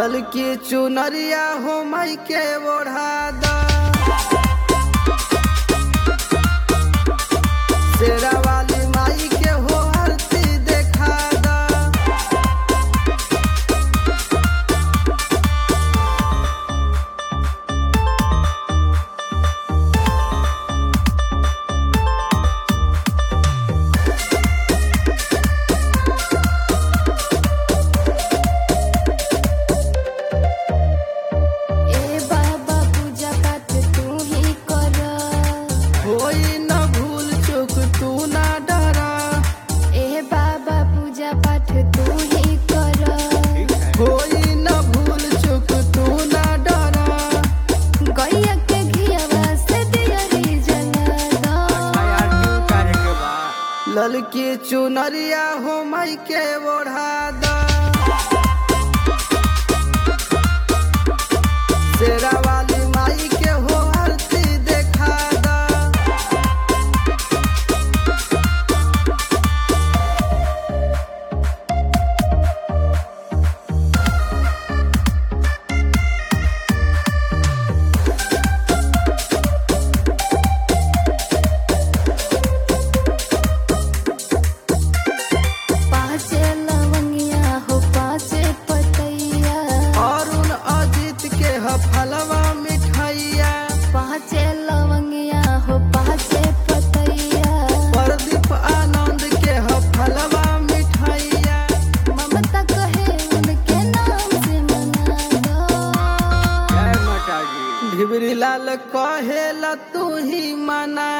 ललकी चुनरिया हो मई के ओढ़ा द शेरा वाली माई के हो आरती देखा द ए बाबा पूजा पाठ तू ही कर होई न भूल चूक तू ना डरा ए बाबा पूजा पाठ तू ही कर होई न भूल चूक तू ना डरा गैया के घियावा से दियरी जला दो ललकी चुनरिया हो मई के ओढ़ा द शेरा वाली माई के हो आरती देखा द पाँचे लवंगिया हो पाँचे पतैया अरुण अजीत के ह फलवा मिठाइया पाँचे लवंगिया हो पाँचे पतैया प्रदीप आनंद के ह फलवा मिठाइया ममता कहे उनके नाम से मना दो ढिबरी लाल कहेला तू ही मना